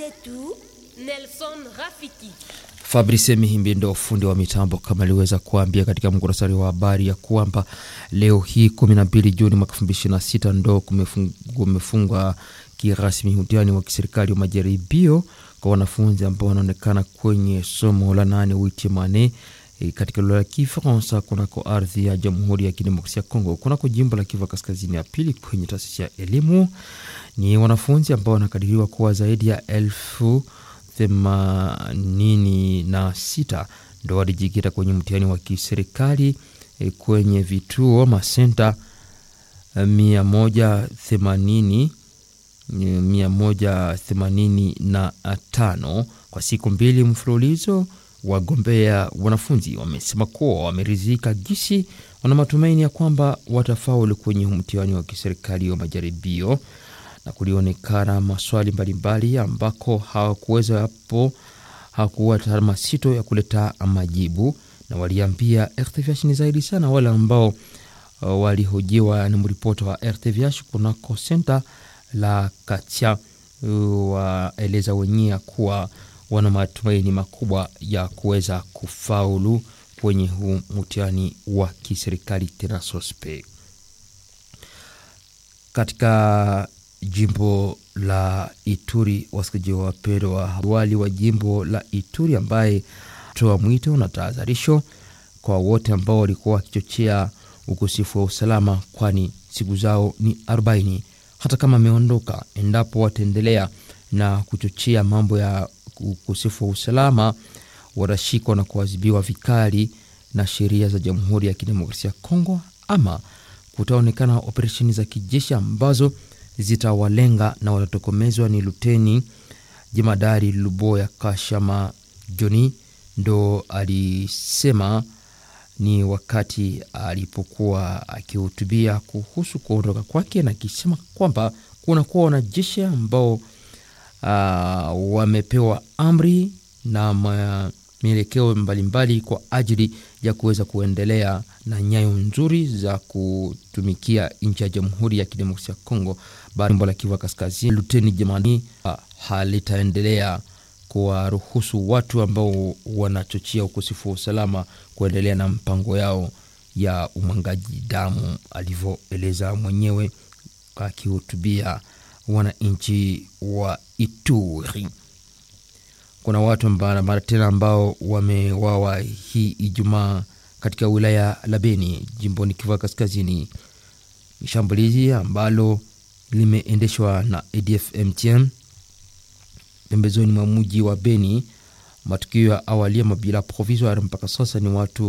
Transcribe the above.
Asetu Nelson Rafiki. Fabrice Mihimbi ndo fundi wa mitambo, kama aliweza kuambia katika mkurasari wa habari ya kwamba leo hii 12 Juni mwaka 2026 ndo kumefungwa kirasmi mtihani wa kiserikali wa majaribio kwa wanafunzi ambao wanaonekana kwenye somo la nane witimane e, katika lugha ya Kifaransa kunako ardhi ya Jamhuri ya Kidemokrasia ya Kongo kunako jimbo la Kivu Kaskazini ya pili kwenye taasisi ya elimu. Ni wanafunzi ambao wanakadiriwa kuwa zaidi ya elfu themanini na sita ndo walijikita kwenye mtihani wa kiserikali e, kwenye vituo masenta mia moja themanini mia moja themanini na tano kwa siku mbili mfululizo. Wagombea wanafunzi wamesema kuwa wameridhika gisi, wana matumaini ya kwamba watafaulu kwenye mtihani wa kiserikali wa majaribio, na kulionekana maswali mbalimbali ambako hawakuweza hapo hakuwa taaluma sito ya kuleta majibu, na waliambia RTVH ni zaidi sana wale ambao uh, walihojiwa na mripota wa RTVH kunako senta la Katia waeleza wenyewe kuwa wana matumaini makubwa ya kuweza kufaulu kwenye huu mtihani wa kiserikali tena sospe. Katika jimbo la Ituri, wasikilizaji wapendwa, wali wa jimbo la Ituri ambaye toa mwito na tahadharisho kwa wote ambao walikuwa wakichochea ukosefu wa usalama, kwani siku zao ni arobaini hata kama ameondoka, endapo wataendelea na kuchochea mambo ya ukosefu wa usalama, watashikwa na kuadhibiwa vikali na sheria za Jamhuri ya Kidemokrasia ya Kongo, ama kutaonekana operesheni za kijeshi ambazo zitawalenga na watatokomezwa. Ni Luteni Jemadari Luboya Kashama Joni ndo alisema ni wakati alipokuwa akihutubia kuhusu kuondoka kwake, na akisema kwamba kunakuwa wanajeshi ambao uh, wamepewa amri na mielekeo mbalimbali kwa ajili ya kuweza kuendelea na nyayo nzuri za kutumikia nchi ya Jamhuri ya Kidemokrasia ya Kongo. Jimbo la Kivu Kaskazini, Luteni Jemani uh, halitaendelea kuwaruhusu watu ambao wanachochea ukosefu wa usalama kuendelea na mpango yao ya umwangaji damu, alivyoeleza mwenyewe akihutubia wananchi wa Ituri. Kuna watu mara tena ambao wamewawa hii Ijumaa katika wilaya la Beni jimboni Kivu Kaskazini, shambulizi ambalo limeendeshwa na ADF MTM pembezoni mwa mji wa Beni. Matukio ya awali ya mabila provisoire mpaka sasa ni watu